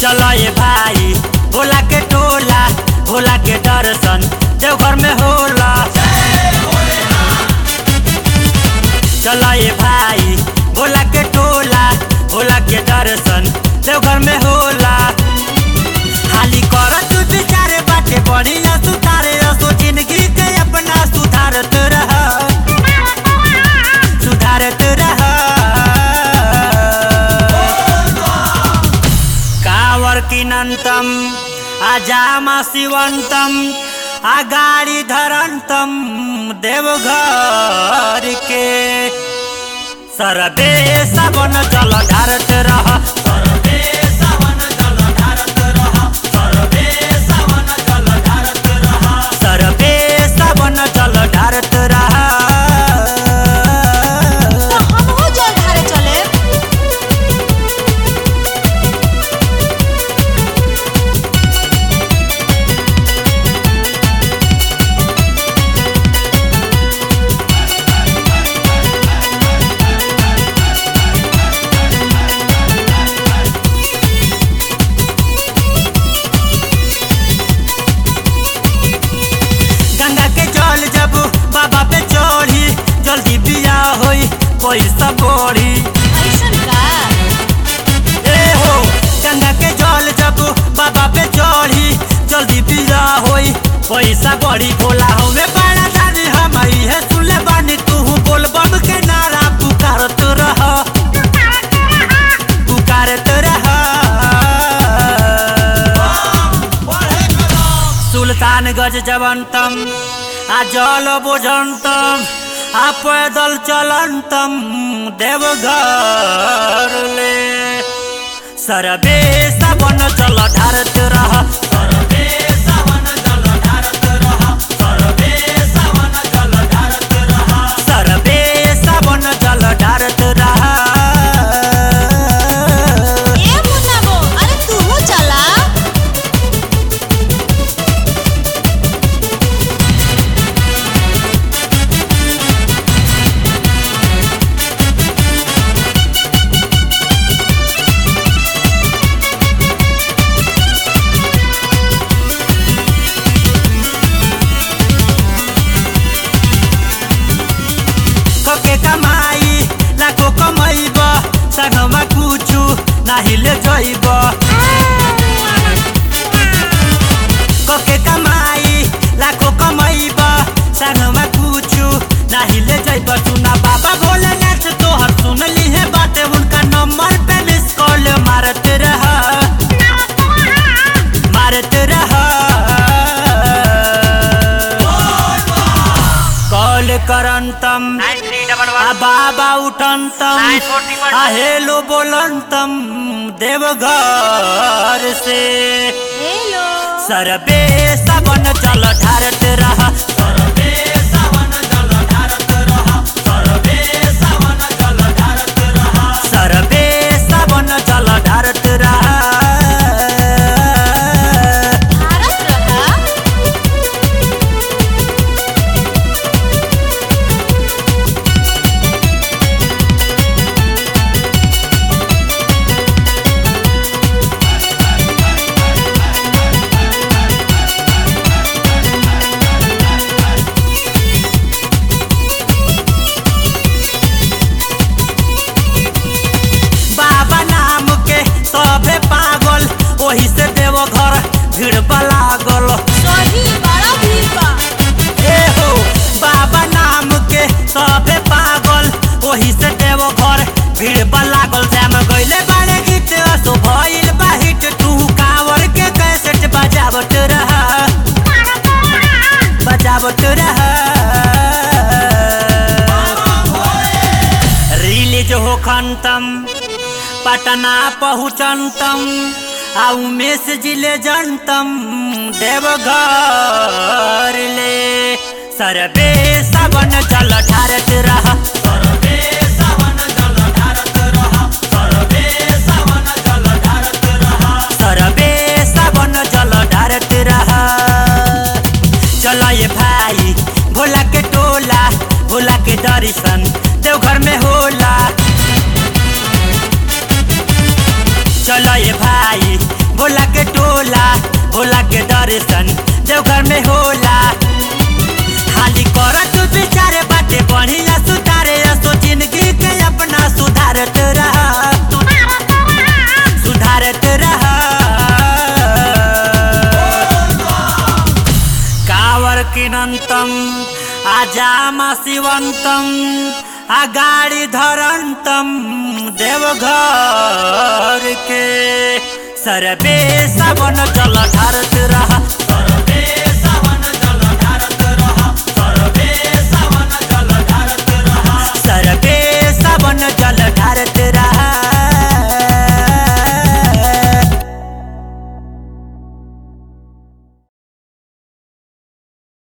चलो ये भाई भोला के टोला भोला के दर्शन देवघर में होला चलो ये भाई भोला के टोला भोला के दर्शन देवघर में होला हाली कर तू विचारे बाटे बढ़िया सुधारे असो जिंदगी के अपना सुधारत रह सुधारत रह कावर किनन्तम अजामा शिवन्तम अगाडि धरन्तम देवघर के सरबे सबन जल ढारत रह सरबे सबन जल ढारत रह सरबे सबन जल ढारत रह सरबे सबन जल ढारत रह तो हमहू जल ढारे चले गंगा के जल जब बाबा पे चढ़ी जल्दी बिया होई पैसा बढ़ी ऐसन का ए हो गंगा के जल जब बाबा पे चढ़ी जल्दी बिया होई पैसा बढ़ी भोला हमें बड़ा दादी हम है सुनले बानी तू बोल बम के नारा पुकारत रह पुकारत रह सुल्तान गज जवंतम आ जल बुझंतम आ पैदल चलंतम देवघर ले सरबे सबन जल ढारत रह सरबे सबन जल ढारत रह सरबे सबन जल ढारत रह सरबे सबन जल ढारत रह ए मुन्ना बो अरे तूहू चला कके कमाई लाखो कमैब संगमा कुछु नाही ले जइब कके कमाई लाखो कमैब संगमा कुछु नाही ले जइब सुना बाबा भोलेनाथ तोहर सुन लिहे बाटे उनका नंबर पे मिस कॉल मारत रह मारत रह कॉल करंतम आ बाबा उठंतम आ हेलो बोलंतम देवघर से हेलो सरबे सबन जल ढारत रह सरबे सबन जल ढारत रह सरबे सबन जल ढारत रह सरबे सबन जल ढारत रह भारत रहा बाबा नाम के सभे पागल वही से देवघर भीड़ लागल सही बड़ा भीड़ बा ए हो बाबा नाम के सभे पागल वही से देवघर भीड़ लागल श्याम गइले बारे गीत असो भइल बा हिट तू कांवर के कैसेट बजावत रह बजावत रह रिलीज हो खंतम पटना पहुँचंतम आ उमेश जिले जनतम देवघर ले सरबे सबन जल ढारत रह सरबे सबन जल ढारत रह सरबे सबन जल ढारत रह सरबे सबन जल ढारत रह चलो ये भाई भोला के टोला भोला के दर्शन देवघर में होला चलो ये भाई भोला के टोला भोला के दर्शन देवघर में होला हाली कर तू बिचारे बाटे बढ़िया सुधारे असो जिंदगी के अपना सुधारत रहा सुधारत रहा कावर किनंतम आजाम शिवंतम अगाड़ी धरंतम देवघर के सरबे सबन जल ढारत रहा